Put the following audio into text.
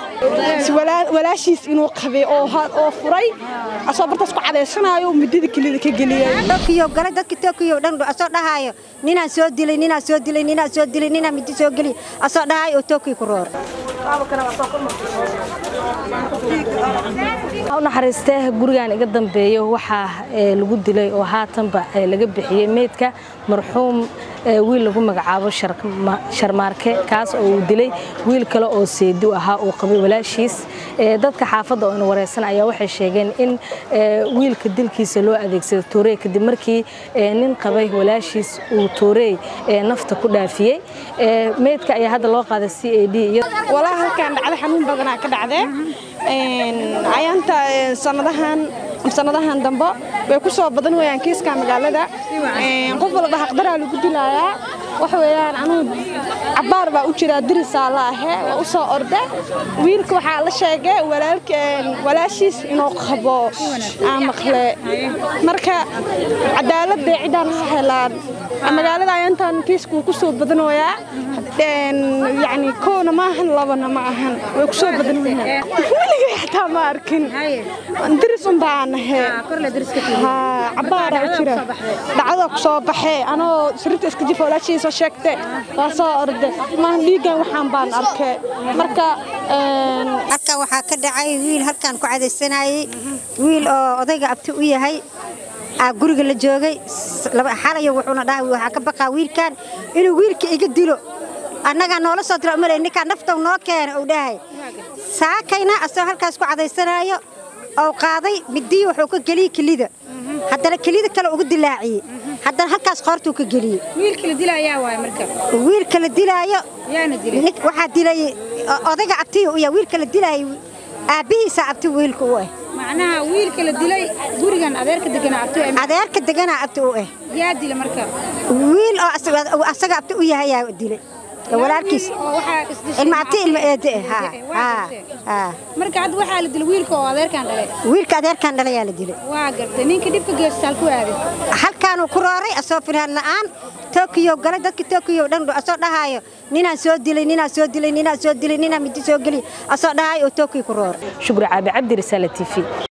walaashiis inuu qabay oo furay asoo bartaas ku cadaysanaayo midada kelida ka geliyay tokiyo galay dadka tokiyo dhan asoo dhahaayo ninaan soo dilay ninaan soo dilay ninaan soo dilay ninaan midi soo geliy asoo dhahaayo oo tokiyo ku roor u naxariistee gurigan iga dambeeyo waxaa lagu dilay oo haatanba laga bixiyey meydka marxuum wiil lagu magacaabo sharmaarke kaas oo uu dilay wiil kale oo seedi ahaa uu qabay walaashiis dadka xaafadda oo ina wareysan ayaa waxay sheegeen in wiilka dilkiisa loo adeegsado toorey kadib markii nin qabay walaashiis uu toorey nafta ku dhaafiyey meydka ayaa hadda loo qaaday c a d walaa halkaan dhacda xanuun badanaa ka dhacdee ayaanta sanadahan sanadahan dambe way ku soo badan weyaan kiiska magaalada qof walba haqdaraa lagu dilayaa wax weeyaan anugu cabbaar baa u jiraa dirisaa la ahe waa u soo orde wiilka waxaa la sheegay walaashiis inuu qabo aan maqle marka cadaalad bay ciddaan ha helaan magaalada ayaantan kiiska ku soo badanoyaa yani kowna ma ahan labana ma ahan way ku soo badan weyaan weligay xataa ma arkin diris un baan ahe cabbaara u jira dhacda ku soo baxee anoo sirrinta iska jifa walaashiisa sheegte waa soo orde maahan dhiiggan waxaan baan arkay marka halkan waxaa ka dhacay wiil halkan ku cadaysanayey wiil oo odayga abti u yahay guriga la joogay xalayo wuxuuna dhahay waxaa ka baqaa wiilkan inuu wiilka iga dilo annagaa noola soo dira umalay ninkaan naftow noo keena uu dhahay saakayna asagoo halkaas ku cadaysanaayo oo qaaday midii wuxuu ka geliyey kelida haddana kelida kale uga dilaaciyey haddana halkaas qoortuu ka geliyey wiilka la dilaayo waxaa dilay odayga abtiga u yahay wiilka la dilaayo aabbihiisa abti wiilka u ah macnaha wiilka la dilay gurigan adeerka deganaa abti adeerka deganaa abti u ah yaa dila marka wiil oo asaga abti u yahay yaa dilay walaalkiis ilma abti ilma eede ah marka hadda waxaa la dilay wiilka oo adeerkan dhalay wiilka adeerkan dhalay yaa la dilay waa gartay ninka dhibka geestaal ku aaday halkaanuu ku rooray asoo firhaan la'aan tokiyo galay dadka tokiyo dhan asoo dhahaayo ninaan soo dilay ninaan soo dilay ninaan soo dilay ninaan midi soo geliy asoo dhahaayo oo tokiyo ku rooray shukri caabi cabdi risaale t v